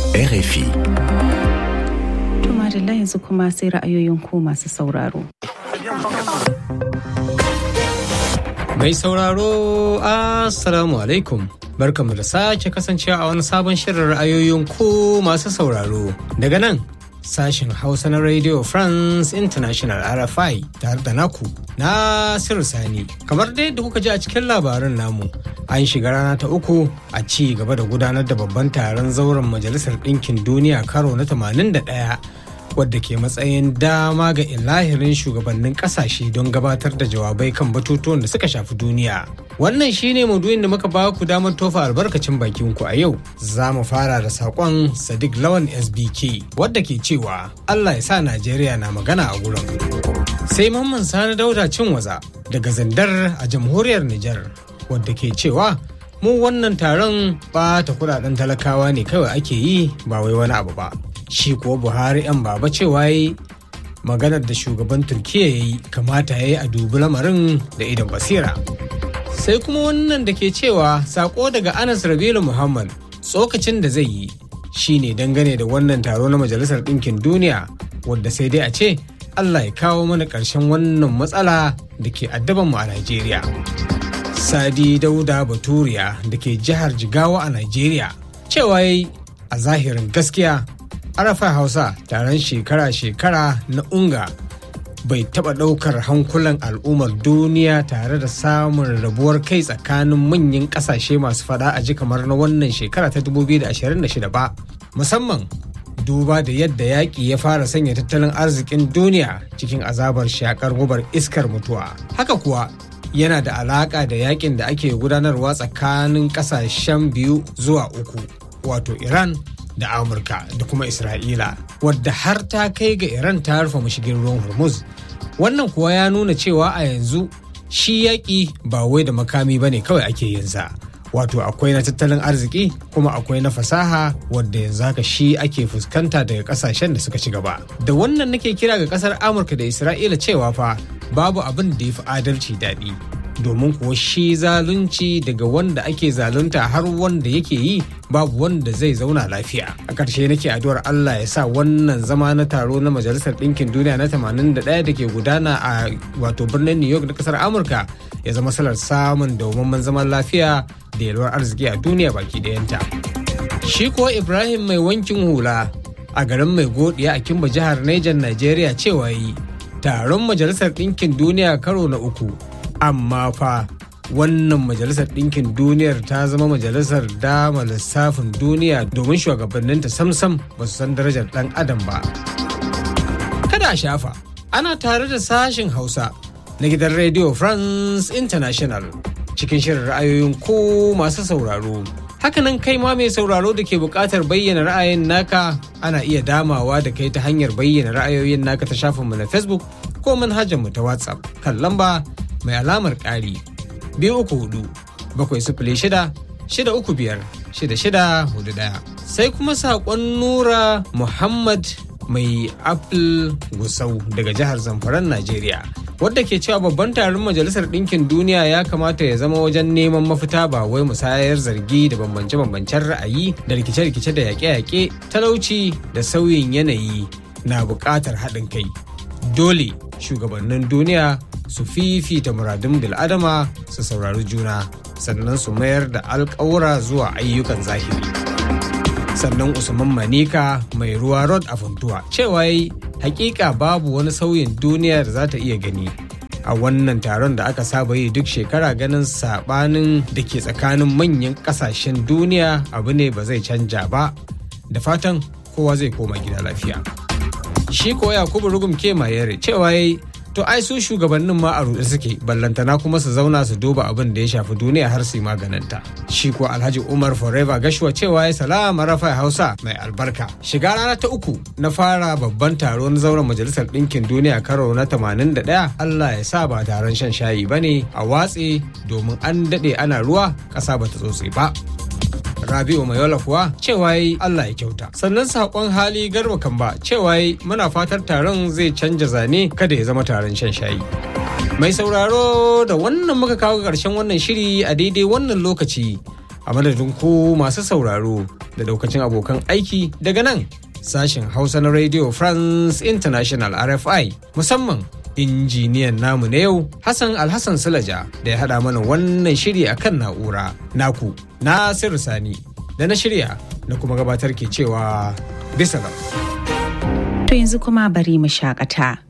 RFI. Tuma da yanzu kuma sai ra'ayoyin ku masu sauraro. Mai sauraro Assalamu alaikum. Barkamu da sake kasancewa a wani sabon shirin ra'ayoyin ku masu sauraro. Daga nan sashen Hausa na Radio France International RFI tare da naku Nasiru Sani. Kamar dai da kuka ji a cikin labaran namu, an shiga rana ta uku a ci gaba da gudanar da babban taron zauren Majalisar Ɗinkin Duniya karo na 81 wadda ke matsayin dama ga ilahirin shugabannin kasashe don gabatar da jawabai kan batutuwan da suka shafi duniya. Wannan shine maudu'in da muka ba ku damar tofa albarkacin bakin ku a yau. Za mu fara da saƙon Sadiq Lawan SBK wadda ke cewa Allah ya sa Najeriya na magana a gurin. Sai Mamman Sani Dauda Cinwaza daga Zandar a jamhuriyar Nijar wadda ke cewa mu wannan taron ɓata kudaden talakawa ne kawai ake yi ba wai wani abu ba. shi kuwa buhari yan baba cewa yi maganar da shugaban turkiya ya yi kamata ya yi a dubi lamarin da idan basira sai kuma wannan da ke cewa sako daga anas rabilu muhammad tsokacin da zai yi shine dangane da wannan taro na majalisar ɗinkin duniya wadda sai dai a ce allah ya kawo mana ƙarshen wannan matsala da ke addabanmu a najeriya sadi dauda baturiya da ke jihar jigawa a najeriya cewa yi a zahirin gaskiya arafa hausa taron shekara-shekara na unga bai taɓa ɗaukar hankulan al'ummar duniya tare da samun rabuwar kai tsakanin manyan ƙasashe masu fada a ji kamar na wannan shekara ta 2026 ba musamman duba da yadda yaƙi ya fara sanya tattalin arzikin duniya cikin azabar shakar gubar iskar mutuwa haka kuwa yana da alaƙa da yaƙin da ake gudanarwa tsakanin ƙasashen biyu zuwa uku wato iran da amurka da kuma isra'ila wadda har ta kai ga iran ta rufe mashigin ruwan hormuz wannan kuwa ya nuna cewa a yanzu shi yaƙi ba wai da makami ba ne kawai ake yinsa wato akwai na tattalin arziki kuma akwai na fasaha wadda yanzu haka shi ake fuskanta daga kasashen da suka ci gaba da wannan nake kira ga kasar amurka da isra'ila cewa fa babu abin da ya fi adalci daɗi domin kuwa shi zalunci daga wanda ake zalunta har wanda yake yi babu wanda zai zauna lafiya a ƙarshe nake addu'ar Allah ya sa wannan zama na taro na majalisar ɗinkin duniya na 81 da ke gudana a wato birnin New York na ƙasar Amurka ya zama salar samun dawwammamen zaman lafiya da yalwar arziki a duniya baki ɗayanta. Shi kuwa Ibrahim mai wankin hula a garin mai godiya a Kimba jihar Niger Najeriya cewa yi taron majalisar ɗinkin duniya karo na uku amma fa wannan majalisar ɗinkin duniyar ta zama majalisar dama lissafin duniya domin shugabanninta samsam ba su san darajar ɗan adam ba kada a shafa ana tare da sashen hausa na gidan radio france international cikin shirin ra'ayoyin ko masu sauraro hakanan kai ma mai sauraro da ke buƙatar bayyana ra'ayin naka ana iya damawa da kai ta hanyar bayyana ra'ayoyin naka ta shafinmu na facebook ko manhajarmu ta whatsapp kan lamba mai alamar ƙari biyu uku hudu bakwai sifili shida shida uku biyar shida shida hudu ɗaya sai kuma saƙon nura muhammad mai apple gusau daga jihar zamfaran najeriya wadda ke cewa babban taron majalisar ɗinkin duniya ya kamata ya zama wajen neman mafita ba wai musayar zargi da bambance-bambancen ra'ayi da rikice-rikice da yaƙe-yaƙe talauci da sauyin yanayi na buƙatar haɗin kai dole shugabannin duniya su fifita muradun bil'adama su saurari juna sannan su mayar da alƙawura zuwa ayyukan zahiri sannan usman manika mai ruwa rod a funtuwa cewa yi hakika babu wani sauyin duniya da za ta iya gani a wannan taron da aka saba yi duk shekara ganin sabanin da ke tsakanin manyan kasashen duniya abu ne ba zai canja ba da fatan kowa zai koma gida lafiya shi ko yakubu rugum ke mayere cewa yi to ai su shugabannin ma a ruɗe suke ballantana kuma su zauna su duba abin da ya shafi duniya har su yi maganinta shi ko alhaji umar forever gashuwa cewa ya salama rafa hausa mai albarka shiga rana ta uku na fara babban taro na zauren majalisar ɗinkin duniya karo na 81 allah ya sa ba taron shan shayi ba ne a watse domin an daɗe ana ruwa ƙasa ba ta tsotse ba Rabi'u Mayola kuwa cewa yi Allah ya kyauta. Sannan saƙon hali garba kamba cewa yi muna fatar taron zai canja zane kada ya zama taron shan shayi. Mai sauraro da wannan muka kawo ƙarshen wannan shiri a daidai wannan lokaci a madadin ku masu sauraro da daukacin abokan aiki daga nan sashen hausa na radio france international rfi musamman injiniyan namu na yau hassan alhassan sulaja da ya haɗa mana wannan shiri a kan na'ura naku na sani da na shirya na kuma gabatar ke cewa bisa To yanzu kuma bari mu shakata.